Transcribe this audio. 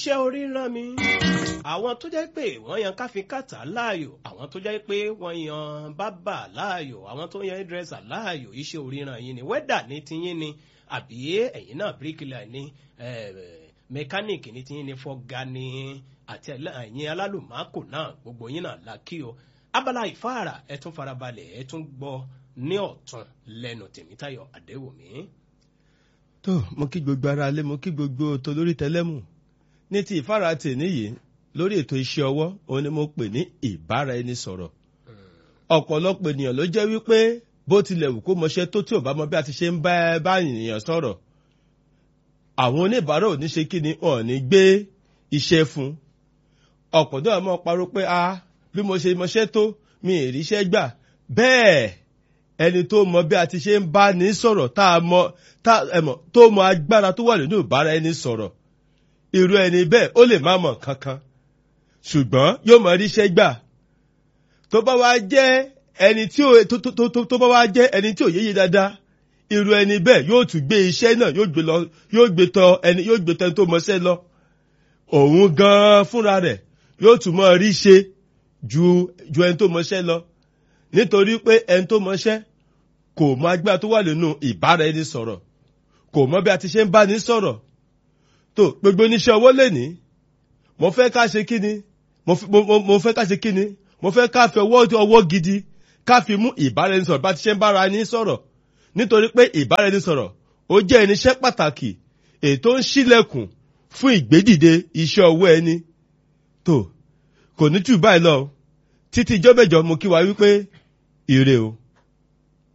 iṣẹ́ orí rán mi. àwọn tó jẹ́ pé wọ́n yan káfíńkàtà láàyò àwọn tó jẹ́ pé wọ́n yan bábà láàyò àwọn tó yan dírẹ́sà láàyò iṣẹ́ orí rán yín ni wẹ́dà ní tiyín ni àbí ẹ̀yin náà bíríkìlà ní mẹkáníìkì ní tiyín ni fọ́gá ní àti ẹ̀yin alálùmákò náà gbogbo yín náà la kí o abala ìfáàrà ẹ tún farabalẹ̀ ẹ tún gbọ́ ní ọ̀tún lẹ́nu tèmítayọ̀ àdéwòmí. tó mo kí gbogbo ara lé mo kí gbogbo tó lórí tẹlẹ́mù ní ti ìfáàrà tèmi yìí lórí ètò iṣẹ́ ọwọ́ òun ni mo pè ní ìbára ẹni sọ̀rọ̀ ọ̀pọ̀lọpọ̀ ènìyàn ló jẹ́ wípé bó tilẹ̀ wù kó mọṣẹ́ tó tí ò bá mọ bí a ti ṣe ń bá bá ènìyàn sọ̀rọ̀ àwọn oníbàárà ò ní ṣe kí ni wọn ò ní gbé iṣẹ́ fún ọ̀pọ̀ náà mọ̀ parọ́ pé a bí mo ṣe mọṣẹ́ tó mi ì ríṣẹ́ gbà bẹ́ẹ̀ ẹni tó mọ bí a ti ṣe ń bá ní sọ̀rọ̀ tá a mọ tá ẹ mọ̀ tó mọ agbára tó wà nínú ìbára ẹni sọ̀rọ̀ irú ẹni bẹ́ẹ̀ ó lè má mọ̀ kankan ṣùgbọ́n yóò mọ ríṣẹ́ gbà tó bá wá jẹ́ ẹni tí ò tó tó tó tó bá wá jẹ́ ẹni tí ò yéye dáadáa irú ẹni bẹ́ẹ̀ yóò tún gbé iṣẹ́ náà yóò gbé lọ yóò gbé tọ ẹni yóò gbé tọ ẹni tó mọṣẹ́ lọ òun gan-an fúnra rẹ̀ yóò tún mọ rí ṣe ju ju ẹni tó mọṣẹ́ lọ nítorí pé ẹni tó mọṣẹ́ kò mọ agbára tó wà nínú ìbára ẹni sọ̀rọ̀ kò mọ bí a ti ṣe ń bá ní sọ̀rọ̀ tó gbogbo oníṣẹ́ owó lè ní mo fẹ́ ká ṣe kí ni mo fẹ́ ká ṣe kí ni mo fẹ́ ká fi ọwọ́ ọwọ́ gidi ká fi mú ìbáraẹnisọ̀rọ̀ bá ti ṣe ń bára ní sọ̀rọ̀ nítorí pé ìbáraẹnisọ̀rọ̀ ó jẹ́ irinṣẹ́ pàtàkì ètò ń ṣílẹ̀kùn fún ìgbédìde iṣẹ́ ọwọ́ ẹni tó kò ní jù báyìí lọ títí ijọ́ mẹ́jọ mo kí wa wípé ire o.